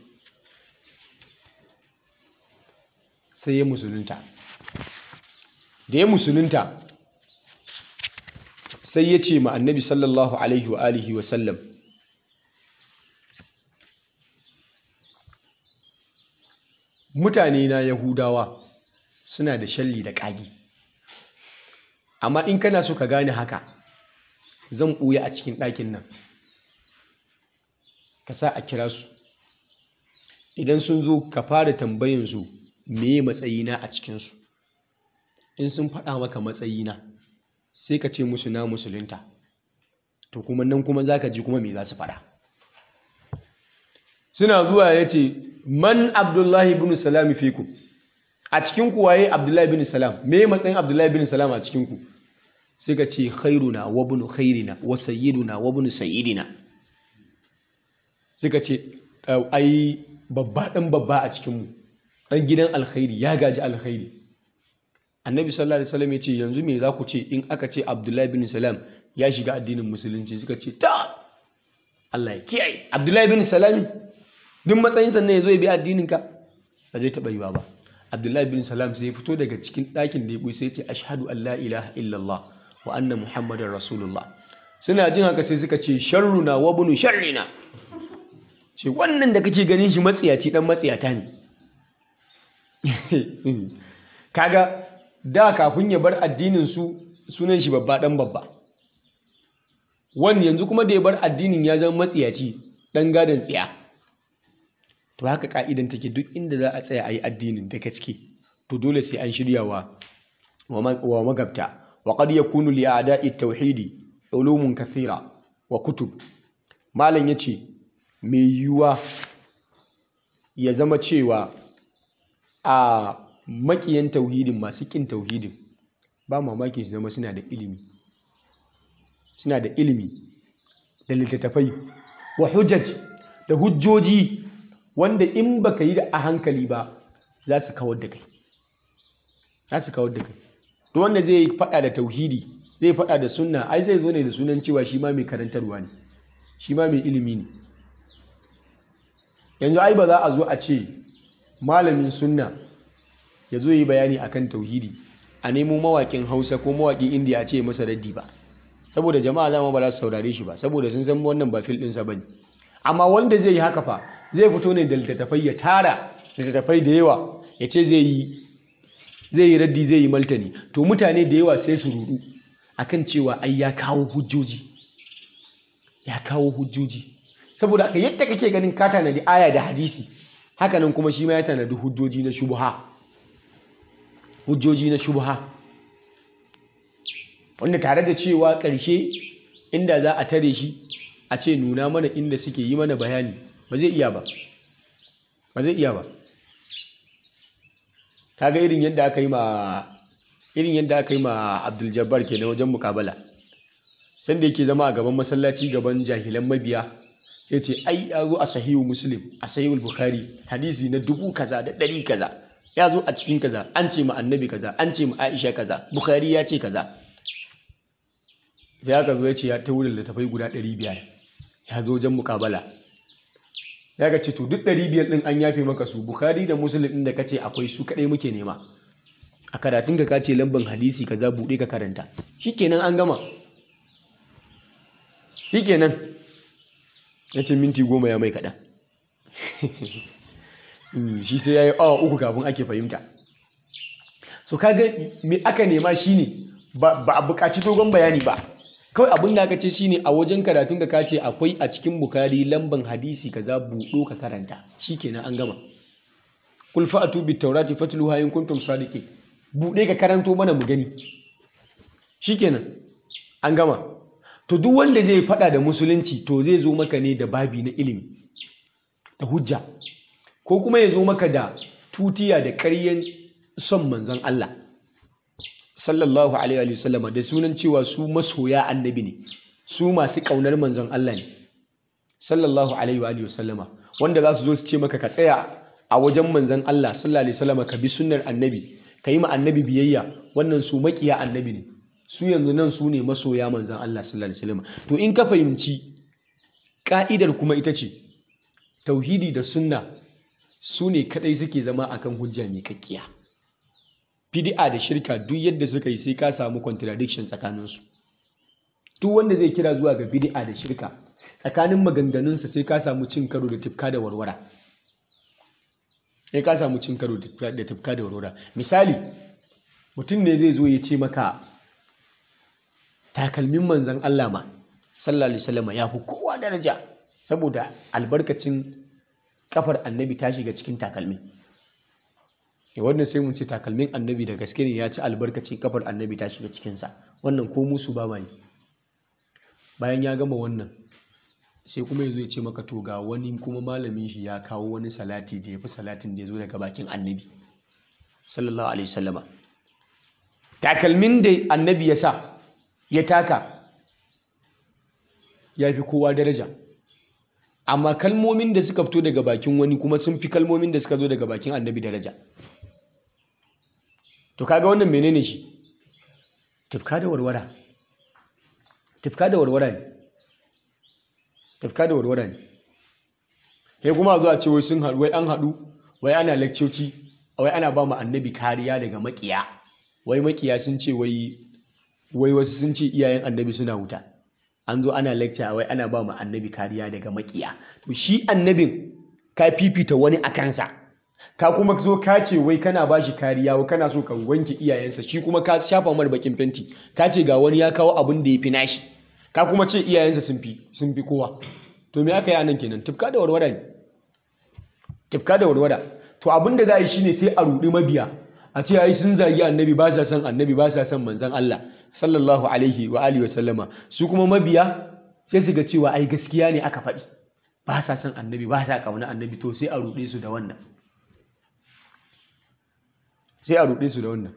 A: sai ya musulunta da ya musulunta sai ya ce ma annabi sallallahu alaihi wa alihi wasallam mutane na yahudawa suna da shalli da ƙagi amma in kana so ka gane haka zan ɓuya a cikin ɗakin nan ka sa a kira su idan sun zo ka fara tambayansu meye matsayina a cikinsu in sun faɗa maka matsayina sai ka ce musu na musulunta to kuma nan kuma za ka ji kuma me za su faɗa suna zuwa ya ce man abdullahi bin salami fikum a cikinku waye abdullahi bin salam me matsayin abdullahi bin salam a cikinku sai ka ce khairuna wa bunu khairina wa sayyiduna wa bunu sayyidina sai ka ce ai babba dan babba a cikinmu dan gidan alkhairi ya gaji alkhairi annabi sallallahu alaihi wasallam ya ce yanzu me za ku ce in aka ce abdullahi bin salam ya shiga addinin musulunci suka ce ta Allah ya kiyaye abdullahi bin salam duk matsayin sannan ya zo ya bi addinin ka ba zai taɓa yiwa ba abdullahi bin salam sai ya fito daga cikin ɗakin da ya ɓuyi sai ya ce ashhadu an la ilaha illallah wa anna muhammadar rasulullah suna jin haka sai suka ce sharruna wa bunu sharrina ce wannan da kake ganin shi matsiyaci dan matsiyata ne kaga da kafin ya bar addinin su sunan shi babba dan babba wani yanzu kuma da ya bar addinin ya zama matsiyaci dan gadon tsiya to haka ka'idan take duk inda za a tsaya a yi addinin da gaske to dole sai an shirya wa wa magabta wa qad yakunu li a'da'i tauhidi ulumun kathira wa kutub malam yace mai yiwuwa ya zama cewa a makiyan tauhidin masu kin tauhidin ba mamaki su zama suna da ilimi suna da ilimi da littattafai wa hujjaj da hujjoji wanda in baka yi da a hankali ba za su kawar da kai za su kawar da kai to wanda zai faɗa da tauhidi zai faɗa da sunna ai zai zo ne da sunan cewa shi ma mai karantarwa ne shi ma mai ilimi ne yanzu ai ba za a zo a ce malamin sunna ya zo yi bayani akan tauhidi a nemo mawaƙin hausa ko mawaƙin indiya a ce masa raddi ba saboda jama'a zama ba za su saurare shi ba saboda sun san wannan ba fil ɗinsa ba ne amma wanda zai yi haka fa zai fito ne da littattafai ya tara littattafai da yawa ya ce zai yi zai yi raddi zai yi maltani to mutane da yawa sai su rudu akan cewa ai ya kawo hujjoji ya kawo hujjoji saboda haka yadda kake ganin ka tanadi aya da hadisi hakanan kuma shi ma ya tanadi hujjoji na shubha hujjoji na shubha wanda tare da cewa ƙarshe inda za a tare shi a ce nuna mana inda suke yi mana bayani ba zai iya ba ba zai iya ba kaga irin yadda aka yi ma irin yadda aka yi ma Abdul Jabbar kenan wajen mukabala sanda yake zama a gaban masallaci gaban jahilan mabiya sai ce ai ya zo a sahihu muslim a sahihu bukhari hadisi na dubu kaza da ɗari kaza ya zo a cikin kaza an ce ma annabi kaza an ce ma aisha kaza bukhari ya ce kaza sai aka zo ya ce ya ta wurin littafai guda ɗari biyar ya zo wajen mukabala ya ga ce to duk ɗari biyar ɗin an yafe maka su bukhari da muslim ɗin da ka ce akwai su kaɗai muke nema a karatun ka kace lamban hadisi kaza buɗe ka karanta shikenan an gama shikenan ya ce minti goma ya mai kaɗan shi sai ya yi awa uku kafin ake fahimta so kaga me aka nema shine ba a buƙaci dogon bayani ba kawai abin da aka ce shine a wajen karatun ka kace akwai a cikin bukari lamban hadisi kaza buɗo ka karanta shikenan an gama kul fa'atu bit tawrati fatluha in kuntum sadiqin buɗe ka karanto mana mu gani shikenan an gama to duk wanda zai faɗa da musulunci to zai zo maka ne da babi na ilimi da hujja ko kuma ya zo maka da tutiya da ƙaryen son manzon Allah sallallahu alaihi wa sallama da sunan cewa su masoya annabi ne su masu ƙaunar manzon Allah ne sallallahu alaihi wa sallama wanda za su zo su ce maka ka tsaya a wajen manzon Allah sallallahu alaihi wa sallama ka bi sunnar annabi ka yi ma annabi biyayya wannan su makiya annabi ne su yanzu nan su ne masoya manzan Allah sallallahu alaihi wasallam to in ka fahimci ka'idar kuma ita ce tauhidi da sunna su ne kadai suke zama akan hujja mai kakkiya bid'a da shirka duk yadda suka yi sai ka samu contradiction tsakaninsu duk wanda zai kira zuwa ga bid'a da shirka tsakanin maganganunsa sai ka samu cin karo da tifka da warwara sai ka samu cin karo da tifka da warwara misali mutum ne zai zo ya ce maka takalmin manzan Allah ma sallallahu alaihi wasallam ya fi kowa daraja saboda albarkacin kafar annabi ta shiga cikin takalmin e wannan sai mun ce takalmin annabi da gaske ne ya ci albarkacin kafar annabi ta shiga cikinsa wannan ko musu ba mai bayan ya gama wannan sai kuma ya zo ya ce maka to ga wani kuma malamin shi ya kawo wani salati da ya fi salatin da ya zo daga bakin annabi sallallahu alaihi wasallama takalmin da annabi ya sa ya taka ya fi kowa daraja amma kalmomin da suka fito daga bakin wani kuma sun fi kalmomin da suka zo daga bakin annabi daraja to kaga wannan menene shi tufka da warwara tufka da warwara ne tufka da warwara ne sai kuma zuwa ce wai sun haɗu wai an haɗu wai ana lakcoci wai ana ba mu annabi kariya daga makiya wai makiya sun ce wai wai wasu sun ce iyayen annabi suna wuta an zo ana lecture wai ana ba mu annabi kariya daga makiya to shi annabin ka fifita wani a kansa ka kuma zo ka ce wai kana ba shi kariya wai kana so ka wanke iyayensa shi kuma ka shafa mar bakin fenti ka ce ga wani ya kawo abin da ya fi nashi ka kuma ce iyayensa sun fi sun fi kowa to me aka yi anan kenan tufka da warwara ne tufka da warwara to abin da za a yi shine sai a rudi mabiya a ce ai sun zagi annabi ba sa son annabi ba sa son manzon Allah sallallahu alaihi wa alihi wa sallama su kuma mabiya sai su ga cewa ai gaskiya ne aka faɗi ba sa son annabi ba sa kauna annabi to sai a ruɗe su da wannan sai a ruɗe su da wannan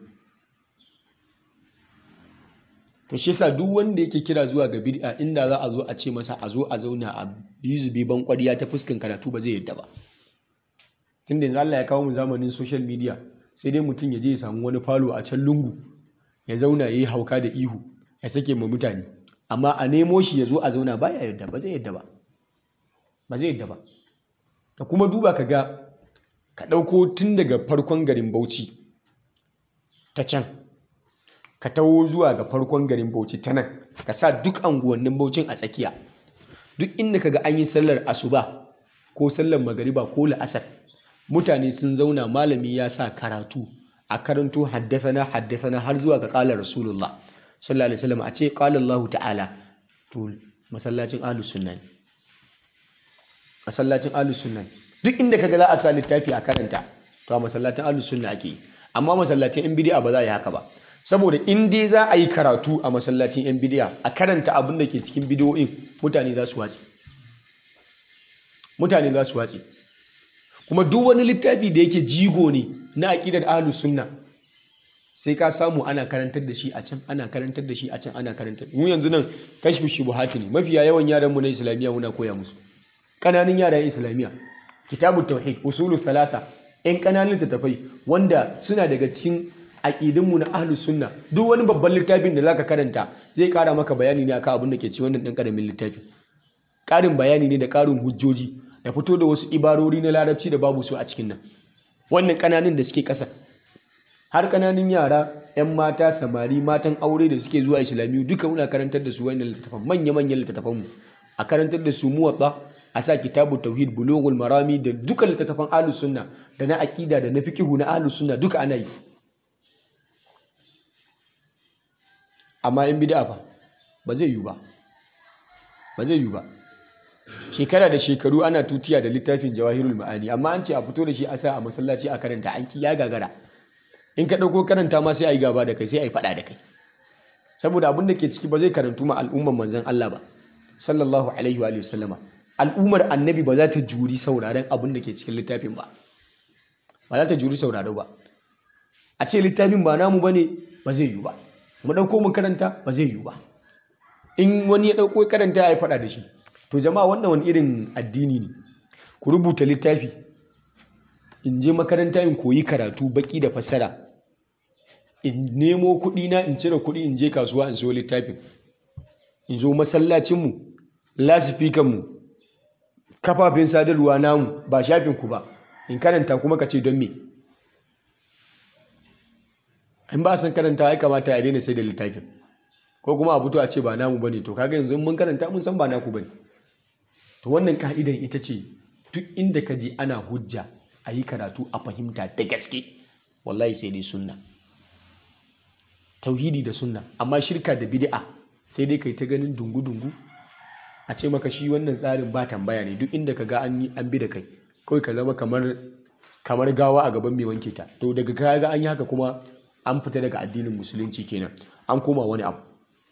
A: to shi yasa duk wanda yake kira zuwa ga bid'a inda za a zo a ce masa a zo a zauna a biyu zube ban kwariya ta fuskan karatu ba zai yadda ba tunda yanzu Allah ya kawo mu zamanin social media sai dai mutum ya je ya samu wani falo a can lungu ya zauna ya yi hauka da ihu ya sake ma mutane amma a nemo shi ya zo a zauna ba ya yadda ba zai yadda ba ba zai yadda ba ka kuma duba ka ga ka ɗauko tun daga farkon garin bauchi ta can ka taho zuwa ga farkon garin bauchi ta nan ka sa duk anguwannin baucin a tsakiya duk inda ka ga an yi sallar asuba ko sallar magariba ko la'asar mutane sun zauna malami ya sa karatu a karanto haddasana haddasana har zuwa ga kalar rasulullah sallallahu alaihi wasallam a ce qala Allah ta'ala to masallacin ahlus sunna masallacin ahlus sunna duk inda kaga za a sa littafi a karanta to a masallacin ahlus sunna ake yi amma masallacin yan bid'a ba za a yi haka ba saboda in dai za a yi karatu a masallacin yan bid'a a karanta abin da ke cikin bidiyoyin mutane za su watsi mutane za su watse kuma duk wani littafi da yake jigo ne na aƙidar ahlus sunna sai ka samu ana karantar da shi a can ana karantar da shi a can ana karantar mu yanzu nan kashfu shubuhati ne mafiya yawan yaran mu na islamiyya muna koya musu ƙananan yaran islamiyya kitabut tauhid usulu thalatha yan ƙananan littattafai wanda suna daga cikin aƙidunmu na ahlus sunna duk wani babban littafin da zaka karanta zai ƙara maka bayani ne akan abin da ke ci wannan ɗan ƙaramin littafi ƙarin bayani ne da ƙarin hujjoji da fito da wasu ibarori na larabci da babu su a cikin nan wannan ƙananan da suke ƙasa har ƙananan yara 'yan mata samari matan aure da suke zuwa islamiyu duka muna karantar da su wannan littattafan manya-manyan littattafan mu a karantar da su muwatsa a sa kitabu tauhid bulughul marami da duka littattafan ahlus sunna da na aqida da na fiqhu na ahlus sunna duka ana yi amma in bid'a fa ba zai yi ba ba zai yi ba shekara da shekaru ana tutiya da littafin jawahirul ma'ani amma an ce a fito da shi a sa a masallaci a karanta an ki ya gagara in ka ɗauko karanta ma sai a yi gaba da kai sai a yi faɗa da kai saboda abin da ke ciki ba zai karantu ma al'ummar manzon Allah ba sallallahu alaihi wa sallama al'ummar annabi ba za ta juri sauraren abin da ke cikin littafin ba ba za ta juri sauraro ba a ce littafin ba namu bane ba zai yi ba mu ɗauko mu karanta ba zai yi ba in wani ya ɗauko karanta ya yi faɗa da shi to jama'a wannan wani irin addini ne ku rubuta littafi in je makaranta in koyi karatu baki da fassara in nemo kuɗi na in cire kuɗi in je kasuwa in siyo littafin in zo masallacinmu lasifikanmu kafafen sadarwa namu ba shafin ku ba in karanta kuma ka ce don me in ba san karanta ya kamata ya daina sai da littafin ko kuma a fito a ce ba namu bane to kaga yanzu mun karanta mun san ba naku bane to wannan ka'idan ita ce duk inda ka je ana hujja a yi karatu a fahimta da gaske wallahi sai dai sunna tauhidi da sunna amma shirka da bid'a sai dai kai ta ganin dungu-dungu a ce maka shi wannan tsarin ba tambaya ne duk inda ka ga an yi an bi da kai kawai ka zama kamar kamar gawa a gaban mai wanke ta to daga ka ga an yi haka kuma an fita daga addinin musulunci kenan an koma wani abu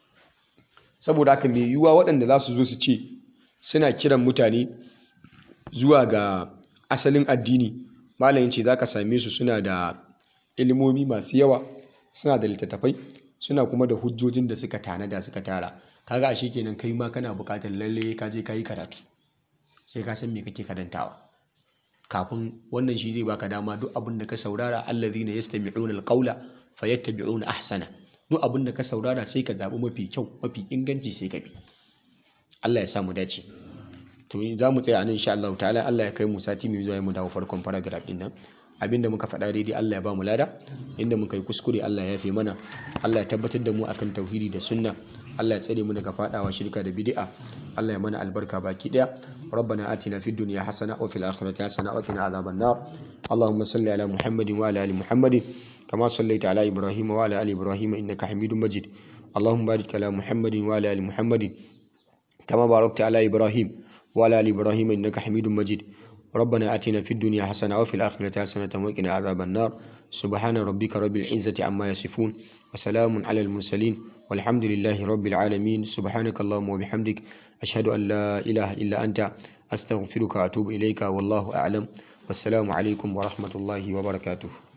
A: saboda haka mai yiwuwa waɗanda za su zo su ce suna kiran mutane zuwa ga asalin addini malayin ce za ka same su suna da ilimomi masu yawa suna da littattafai suna kuma da hujjojin da suka tanada suka tara kaga ashe kenan kai ma kana buƙatar lalle ka je ka yi karatu sai ka san me kake karantawa kafin wannan shi zai baka dama duk abin da ka saurara allazina yastami'una alqawla fayattabi'una ahsana duk abin da ka saurara sai ka zaɓi mafi kyau mafi inganci sai ka bi Allah ya sa mu dace to za mu tsaya nan insha Allah ta'ala Allah ya kai mu sati mai zuwa mu dawo farkon paragraph din nan abinda muka faɗa daidai Allah ya ba mu lada inda muka yi kuskure Allah ya yafe mana Allah ya tabbatar da mu akan tauhidi da sunna Allah ya tsare mu daga fadawa shirka da bid'a Allah ya mana albarka baki daya ربنا آتنا في الدنيا حسنة وفي الآخرة حسنة وقنا عذاب النار اللهم صل على محمد وعلى آل محمد كما صليت على إبراهيم وعلى آل إبراهيم إنك حميد مجيد اللهم بارك على محمد وعلى آل محمد كما باركت على إبراهيم وعلى آل إبراهيم إنك حميد مجيد ربنا آتنا في الدنيا حسنة وفي الآخرة حسنة وقنا عذاب النار سبحان ربك رب العزة عما يصفون وسلام على المرسلين والحمد لله رب العالمين سبحانك اللهم وبحمدك أشهد أن لا إله إلا أنت أستغفرك وأتوب إليك والله أعلم والسلام عليكم ورحمة الله وبركاته